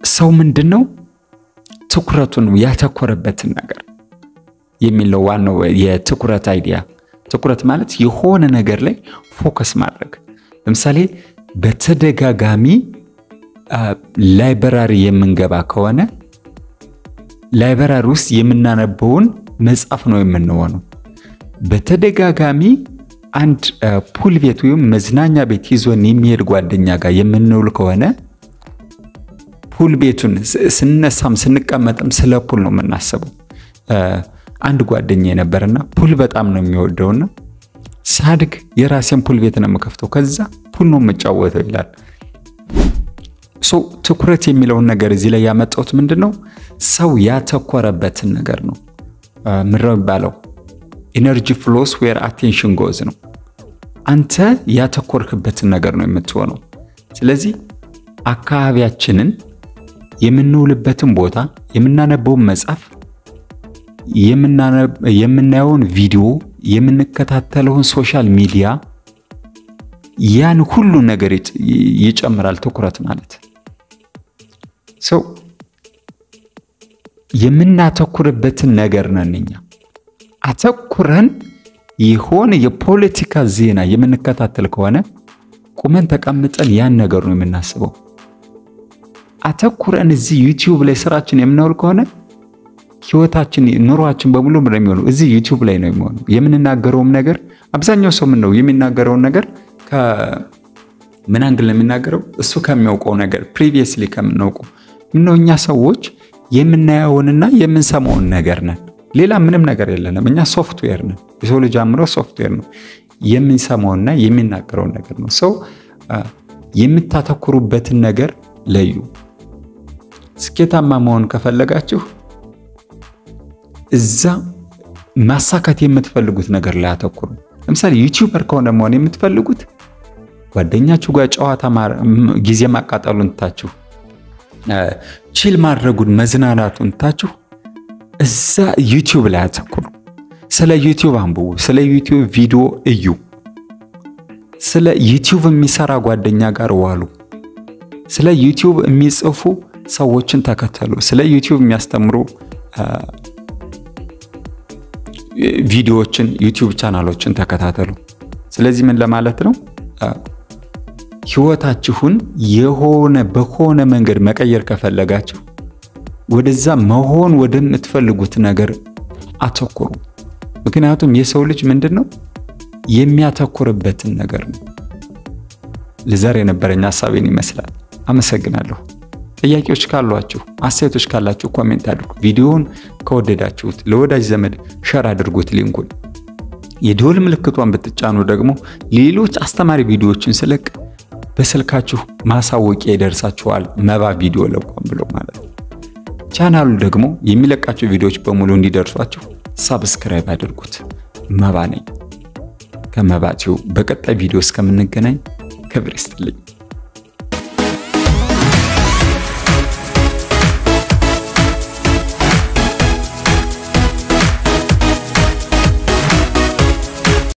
ሰው ምንድን ነው ትኩረቱን ያተኮረበትን ነገር የሚለው ዋናው የትኩረት አይዲያ። ትኩረት ማለት የሆነ ነገር ላይ ፎከስ ማድረግ። ለምሳሌ በተደጋጋሚ ላይብራሪ የምንገባ ከሆነ ላይብራሪ ውስጥ የምናነበውን መጽሐፍ ነው የምንሆነው። በተደጋጋሚ አንድ ፑል ቤት ወይም መዝናኛ ቤት ይዞን የሚሄድ ጓደኛ ጋር የምንውል ከሆነ ፑል ቤቱን ስንነሳም ስንቀመጥም ስለ ፑል ነው የምናስበው። አንድ ጓደኛ የነበረና ፑል በጣም ነው የሚወደውና ሳድግ የራሴን ፑል ቤት ነው የምከፍተው፣ ከዛ ፑል ነው የምጫወተው ይላል። ሶ ትኩረት የሚለውን ነገር እዚህ ላይ ያመጣሁት ምንድን ነው ሰው ያተኮረበትን ነገር ነው። ምንድነው የሚባለው? ኢነርጂ ፍሎስ ዌር አቴንሽን ጎዝ ነው። አንተ ያተኮርክበትን ነገር ነው የምትሆነው። ስለዚህ አካባቢያችንን የምንውልበትን ቦታ፣ የምናነበውን መጽሐፍ፣ የምናየውን ቪዲዮ፣ የምንከታተለውን ሶሻል ሚዲያ ያን ሁሉ ነገር ይጨምራል። ትኩረት ማለት ሰው የምናተኩርበትን ነገር ነን እኛ። አተኩረን የሆነ የፖለቲካ ዜና የምንከታተል ከሆነ ቁመን ተቀምጠን ያን ነገር ነው የምናስበው። አተኩረን እዚህ ዩቲዩብ ላይ ስራችን የምናውል ከሆነ ህይወታችን፣ ኑሯችን በሙሉ ነው የሚሆነው እዚህ ዩቲዩብ ላይ ነው የሚሆነው። የምንናገረውም ነገር አብዛኛው ሰው ምን ነው የሚናገረውን ነገር ከምን አንግል ነው የሚናገረው? እሱ ከሚያውቀው ነገር ፕሪቪየስሊ ከምናውቀው ምነው እኛ ሰዎች የምናየውንና የምንሰማውን ነገር ነን። ሌላ ምንም ነገር የለንም። እኛ ሶፍትዌር ነን። የሰው ልጅ አእምሮ ሶፍትዌር ነው። የምንሰማውና የሚናገረውን ነገር ነው። ሰው የምታተኩሩበትን ነገር ለዩ። ስኬታማ መሆን ከፈለጋችሁ እዛ ማሳካት የምትፈልጉት ነገር ላይ አተኩሩ። ለምሳሌ ዩቲዩበር ከሆነ መሆን የምትፈልጉት ጓደኛችሁ ጋር ጨዋታ ጊዜ ማቃጠሉን ትታችሁ ቺል ማድረጉን መዝናናቱን ትታችሁ እዛ ዩቲዩብ ላይ አተኩሩ። ስለ ዩቲዩብ አንብቡ። ስለ ዩቲዩብ ቪዲዮ እዩ። ስለ ዩቲዩብ የሚሰራ ጓደኛ ጋር ዋሉ። ስለ ዩቲዩብ የሚጽፉ ሰዎችን ተከተሉ። ስለ ዩቲዩብ የሚያስተምሩ ቪዲዮዎችን ዩቲዩብ ቻናሎችን ተከታተሉ። ስለዚህ ምን ለማለት ነው? ህይወታችሁን የሆነ በሆነ መንገድ መቀየር ከፈለጋችሁ ወደዛ መሆን ወደምትፈልጉት ነገር አተኩሩ። ምክንያቱም የሰው ልጅ ምንድን ነው የሚያተኩርበትን ነገር ነው። ለዛሬ የነበረኝ ሀሳቤን ይመስላል። አመሰግናለሁ። ጥያቄዎች ካሏችሁ፣ አስተያየቶች ካላችሁ ኮሜንት አድርጉ። ቪዲዮውን ከወደዳችሁት ለወዳጅ ዘመድ ሸር አድርጉት ሊንኩን። የደወል ምልክቷን ብትጫኑ ደግሞ ሌሎች አስተማሪ ቪዲዮዎችን ስለቅ በስልካችሁ ማሳወቂያ ይደርሳችኋል። መባ ቪዲዮ ለቋም ብሎ ማለት ነው። ቻናሉ ደግሞ የሚለቃቸው ቪዲዮዎች በሙሉ እንዲደርሷችሁ ሳብስክራይብ አድርጉት። መባ ነኝ ከመባ ቲዩብ። በቀጣይ ቪዲዮ እስከምንገናኝ ክብር ይስጥልኝ።